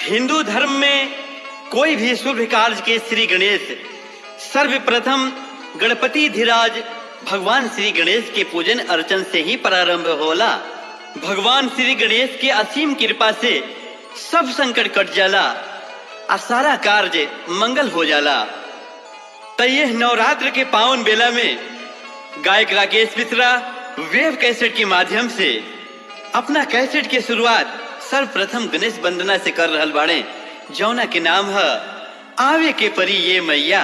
हिंदू धर्म में कोई भी शुभ कार्य के श्री गणेश सर्वप्रथम गणपति धीराज भगवान श्री गणेश के पूजन अर्चन से ही प्रारंभ होला भगवान श्री गणेश के असीम कृपा से सब संकट कट जाला आ सारा कार्य मंगल हो जाला तो यह नवरात्र के पावन बेला में गायक राकेश मिश्रा वेब कैसेट के माध्यम से अपना कैसेट के शुरुआत सर्वप्रथम गणेश वंदना से कर रहल बाड़े जौना के नाम है आवे के परी ये मैया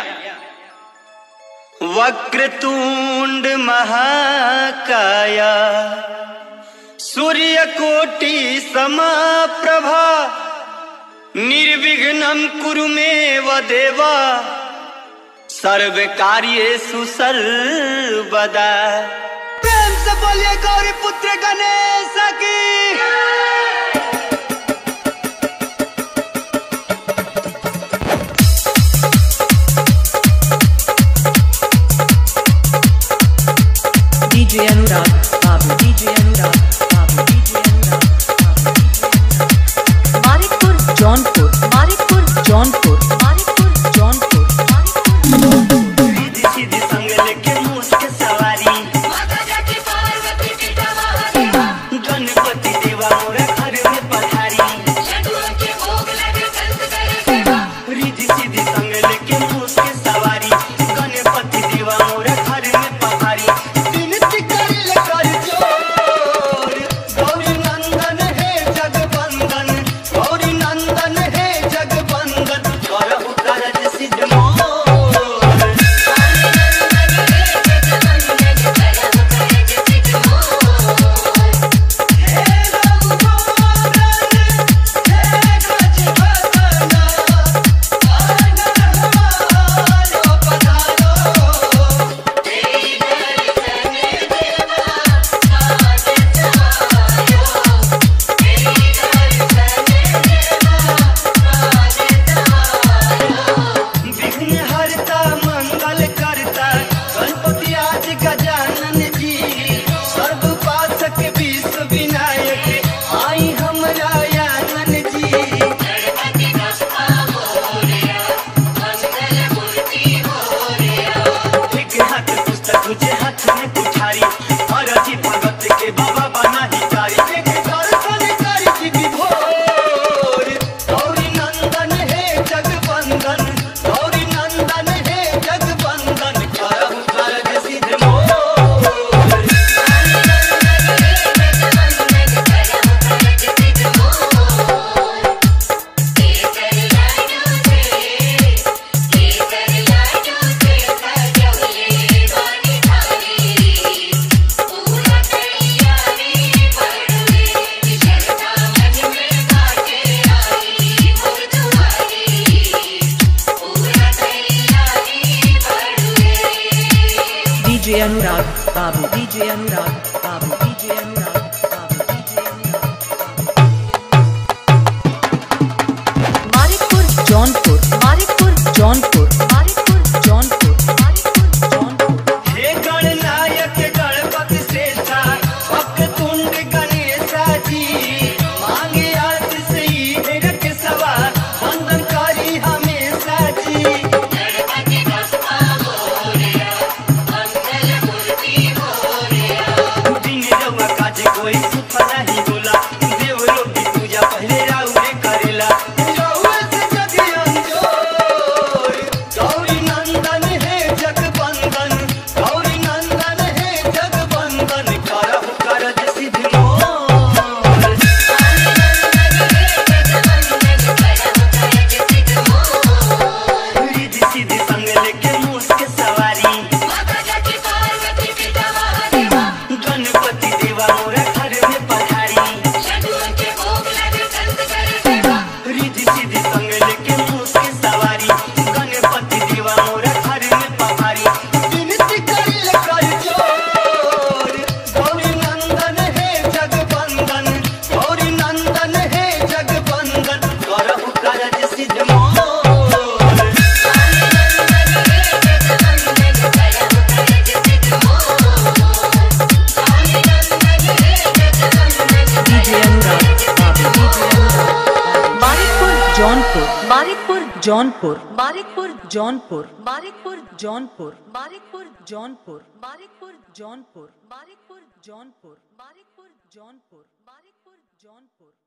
वक्रतुंड महाकाया सूर्यकोटि समाप्रभा निर्विघ्नं कुरु मे देवा सर्व कार्येषु सर्वदा प्रेम से बोलिए गौरी पुत्र गणेश की DJ Anurag, Babu DJ Anurag, Babu DJ Anurag, Babu DJ Anurag. Marikpur, Jaunpur, Marikpur, Jaunpur, Marikpur, Jaunpur, Marikpur. सीधी सीधी संग लेके मूस के सवारी गणपति देवा मोरा घर में पधारी रिधि सीधी संग लेके मूस के सवारी गणपति देवा मोरा घर में पधारी विनती करिल कर जोर गौरी नंदन हे जगवंदन गौरी नंदन हे जगवंदन करहु कारज सिद्ध मोर विघ्न हरता मंगल करता गणपति आज गजानन जी सर्व पासक विश्व विनायक आई हमरा आनन जी एक हाथ पुस्तक तुझे हाथ में कुठारी अरजी भगत के बाबा बना हिचारी एक दर्शन करी की विभोर गौरी नंदन हे जगवंदन गौरी नंदन हे जगवंदन करहु कारज सिद्ध मोर DJ Anurag, Babu DJ Anurag, Babu DJ Anurag, Babu DJ Anurag, Babu. Marikpur, Jaunpur, Marikpur, Jaunpur, Marikpur, Jaunpur, Marikpur, Jaunpur. हे गणनायक गणपति श्रेष्ठा वक्रतुंड गणेशा जी मांगे आरती से ही हेरक सवा वंदनकारी हमेशा जी दिन बारिकपुर जौनपुर बारिकपुर जौनपुर बारिकपुर जौनपुर बारिकपुर जौनपुर बारिकपुर जौनपुर बारिकपुर जौनपुर बारिकपुर जौनपुर बारिकपुर जौनपुर